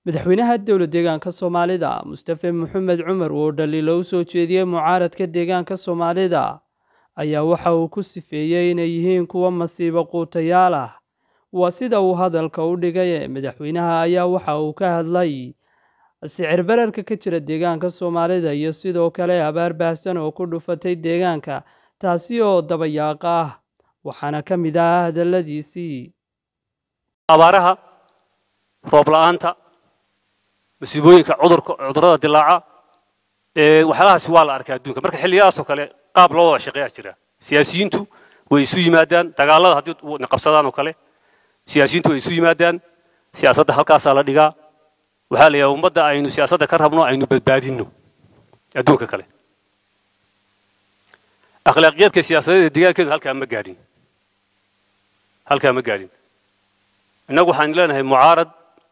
madaxweynaha dowla deegaanka soomaalida mustafe maxamed cumar oo dhaliilo u soo jeediyey mucaaradka deegaanka soomaalida ayaa waxa uu ku sifeeyey inay yihiin kuwa masiibo quutayaal ah waa sida uu hadalka u dhigay madaxweynaha ayaa waxa uu ka hadlay sicir bararka ka jira deegaanka soomaalida iyo sidoo kale abaar baahsan oo ku dhufatay deegaanka taasi oo dabayaaqa ah waxaana ka mid ah hadalladiisii abaaraha roob la'aanta masiibooyinka cudurka cudurrada dilaaca ee waxyaalahaasi waa la arkaa adduunka marka xilliyadaasoo kale qaab loo wada shaqeeyaa jira siyaasiyiintu way isu yimaadaan dagaalada haddii qabsadaan oo kale siyaasiyiintu way isu yimaadaan siyaasadda halkaasaa la dhigaa waxaa la yidhaha ummadda aynu siyaasadda ka rabno aynu badbaadinno adduunka kale akhlaaqiyaadka siyaasadeed ee deegaankeedu halkaa ma gaadhin halkaa ma gaadhin innagu waxaan leenahay mucaarad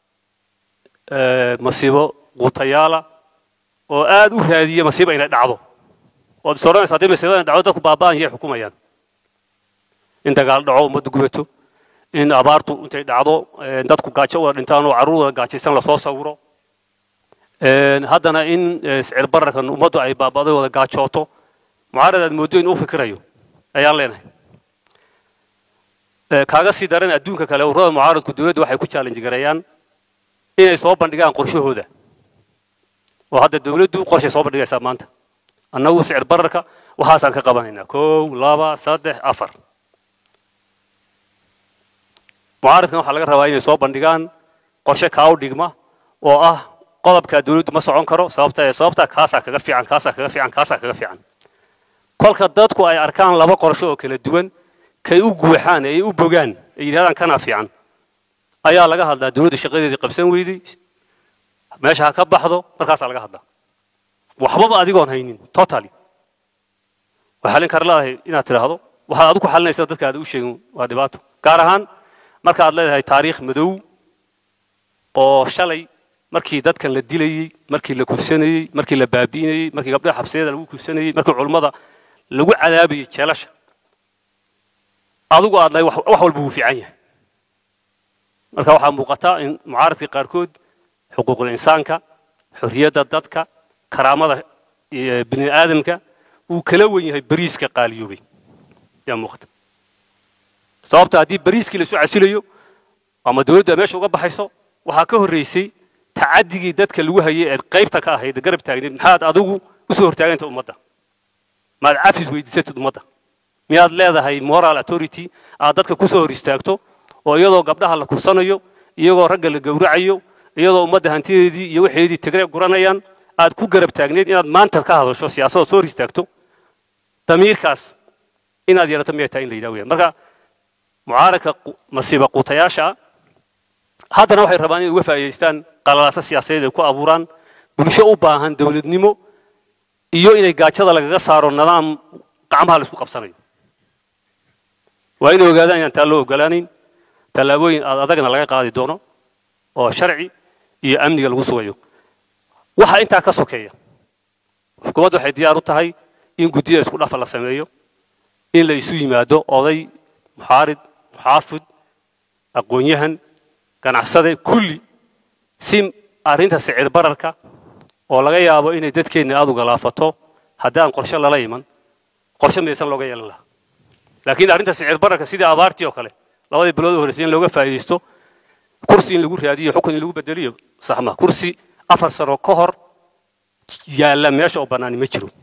masiibo quutayaala oo aad u raadiya masiibo inay dhacdo ood is odhanaysa haddii masiibo inay dhacdo dadku baaba'an yay xukumayaan in dagaal dhaco ummadda gubato in abaartu intay dhacdo dadku gaajo wada dhintaan oo carruur wada gaajaysan lasoo sawiro haddana in sicir bararkan ummaddu ay baaba'day wada gaajooto mucaarad aad mooddo in u fikirayo ayaan leenahay kaaga sii daran adduunka kale ururada mucaaradku dowladda waxay ku challenge gareeyaan inay soo bandhigaan qorshahooda oo hadda dowladdu qorshay soo bandhigaysaa maanta annagu sicir bararka waxaasaan ka qabanaynaa kow laba saddex afar mucaaradkan waxaa laga rabaa inay soo bandhigaan qorshe kaa u dhigma oo ah qodobka dowladdu ma socon karo sababta sababta kaasaa kaga fiican kaasaa kaga fiican kaasaa kaga fiican kolka dadku ay arkaan laba qorshe oo kala duwan kay u guuxaan ay u bogaan ay yidhahdaan kana fiican ayaa laga hadlaa dowladda shaqadeedii qabsan weyday meesha ha ka baxdo markaasaa laga hadlaa waxbaba adigoon haynin totally waa xalin kara leedahay inaad tidhaahdo waxaad adigu xalinaysa dadka aad u sheegin waa dhibaato gaar ahaan marka aad leedahay taariikh madow oo shalay markii dadkan la dilayey markii la kursanayey markii la baabi'inayey markii gabdhaha xabsiyada lagu kursanayey markii culummada lagu cadaabayey jeelasha adigu aad lahay wax walba wuu fiican yahay marka waxaa muuqata in mucaaradka qaarkood xuquuqul insaanka xorriyadda dadka karaamada bini aadamka uu kala wen yahay bariiska qaaliyoobay yaa muuqata sababta haddii bariiskii la isu casilayo ama dowladdu ay meesha uga baxayso waxaa ka horraysay tacadigii dadka lagu hayay eed qaybta ka ahayd garab taagneed maxaad adigu usoo hortaaganta ummadda maad cafis weydiisatid ummadda miyaad leedahay moral authority aad dadka kusoo hor istaagto oo iyadoo gabdhaha la kursanayo iyagoo ragga la gowracayo iyadoo ummadda hantideedii iyo waxeedii tigre guranayaan aad ku garab taagneed inaad maanta ka hadasho siyaasadda soo hor istaagto damiirkaas inaad yeelato miyay tahay in la yidhaha weyaan marka mucaaradka masiiba quutayaasha haddana waxay rabaan inay uga faa'iidaystaan qalalaasa siyaasadeed ay ku abuuraan bulsho u baahan dowladnimo iyo inay gaajada lagaga saaro nidaam gacmaha la isku qabsanayo waa inay ogaadaan inaan taa loo ogolaanayn tallaabooyin aad adagna laga qaadi doono oo sharci iyo amniga lagu sugayo waxa intaa ka sokeeya xukuumaddu waxay diyaar u tahay in guddida isku dhafa la sameeyo in la isu yimaado oday muxaarid muxaafid aqoon-yahan ganacsade kulli si arrinta sicir bararka oo laga yaabo inay dadkeenna aad uga laafato haddaan qorshe lala iman qorshe midaysan looga yeelan lahaa laakiin arrinta sicir bararka sidii abaartii oo kale labadii bilood u horreysay in looga faa'iidaysto kursi in lagu raadiyo xukun in lagu bedeliyo saxma kursi afar sano ka hor yaalla meesha oo bannaani ma jiro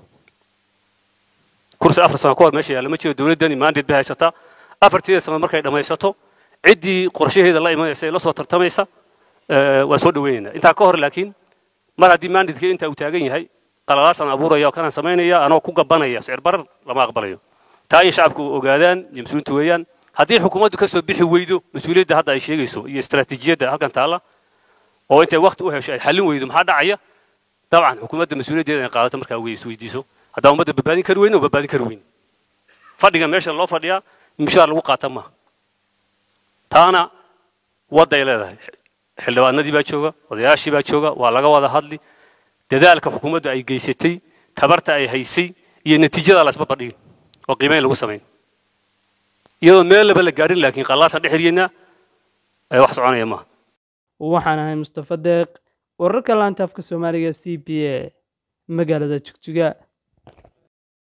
kursi afar sano ka hor meesha yaalla ma jiro dowladdani maandeed bay haysataa afarteeda sano markay dhammaysato ciddii qorshaheeda la imanaysa ee la soo tartamaysa waan soo dhaweynaynaa intaa ka hor laakiin mar haddii maandidka intaa uu taagan yahay qalalaasaan abuuraya oo kanaan samaynaya anoo ku gabanaya sicir barar lama aqbalayo taa in shacabku ogaadaan iyo mas-uuliintu weeyaan haddii xukuumaddu ka soo bixi weydo mas-uuliyadda hadda ay sheegayso iyo istaraatiijiyadda halkan taalla oo intay wakti u hesho ay xallin weydo maxaa dhacaya dabcan xukuumadda mas-uuliyaddeeda inay qaadato markaa wey isweydiiso haddaan ummadda badbaadin kari weyne oo badbaadin kari weyne fadhiga meesha loo fadhiyaa mushaar lagu qaata maaha taana wadday leedahay xildhibaanadii baa jooga odayaashii baa jooga waa laga wada hadli dadaalka xukuumaddu ay geysatay tabarta ay haysay iyo natiijada la isba bandhigin oo qiimeyn lagu samayn iyadoo meel laba la gaadhin laakiin qallaasaan dhex xiriyeynaa wax soconaya maaha waxaan ahay mustafa deeq wararka laanta afka soomaaliga c b a magaalada jigjiga